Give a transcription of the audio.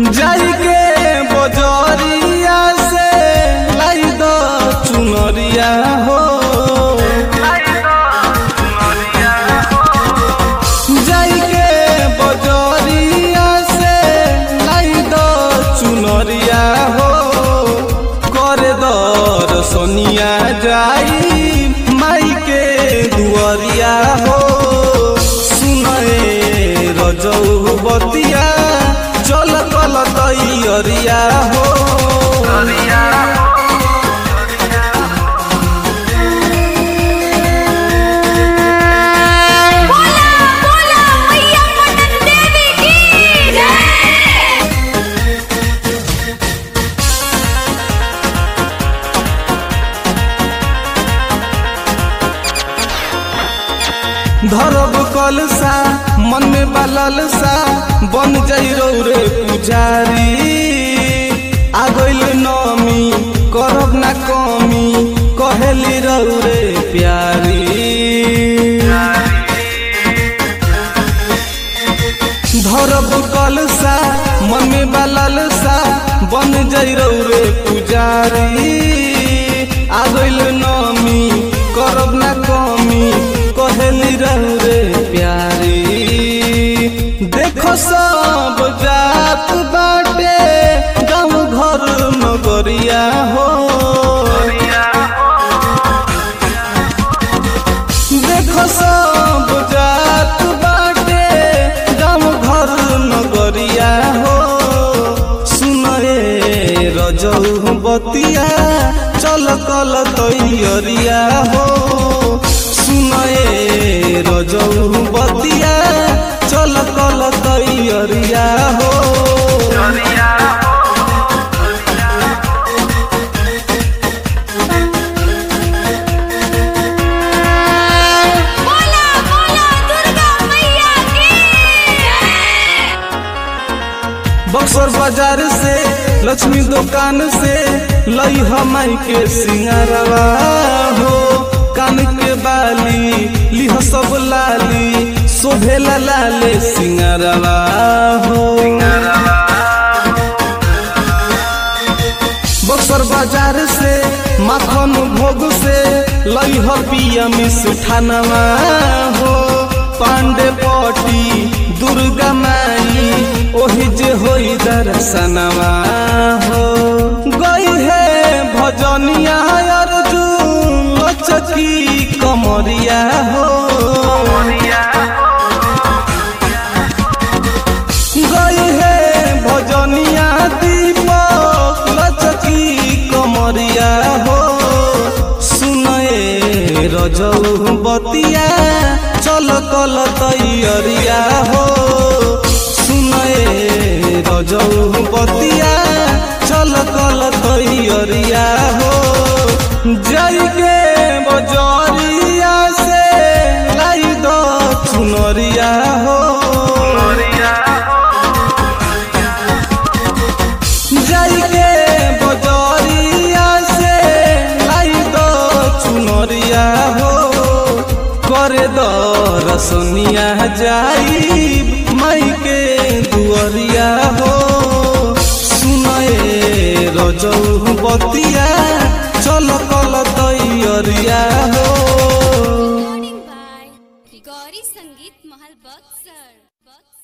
जाई के बजरिया से लाई दो चुनरिया हो जाई के बजरिया से लाई दो चुनरिया हो करे दर सोनिया जाई माई के दुआरिया हो सुनए रजऊ बतिया चल कल तैयरिया हो बोला बोला मैया पटन देवी की जय धरब कलसा मन में बालल सा बन जाइ रे पुजारी आ गइल नमी करब ना कमी कहेली रे प्यारी धरब कलसा मन में बालल सा बन जाइ रे पुजारी आ गइल नमी करब ना कमी कहेली रे प्यारी देखो सब जात बाटे गाँव घर नगरिया हो देखो सब जात बाटे गाँव घर नगरिया हो सुनए रजऊ बतिया चल कल तैयरिया हो सुनए रजऊ बतिया चल कल तैयरिया हो बोला बोला दुर्गा मैया की जय बक्सर बाजार से लक्ष्मी दुकान से लई हमाई के सिंगारवा हो कान के बाली लिह सब लाली शोभेला लाले सिंगारवा हो बक्सर बाजार से माखन भोग से लई ह पिया मिष्ठानवा हो पांडे पटी दुर्गा माई ओहि जे होई दर्शनवा हो गई है भजनिया अर्जुन लचकी कमरिया हो गई है भजनिया दीपक लचकी कमरिया हो सुनए रजऊ बतिया चल कल तैयरिया हो सुनए रजऊ बतिया चल कल तैयरिया हो जाई के बजरिया से लाई दो चुनरिया हो जाई के बजरिया से लाई दो चुनरिया हो करे दो रसनिया जाई माई के दुआरिया हो सुनए रजऊ बतिया चल कल तैयरिया हो रिकॉर्डिंग बाय गौरी संगीत महल बक्सर बक्सर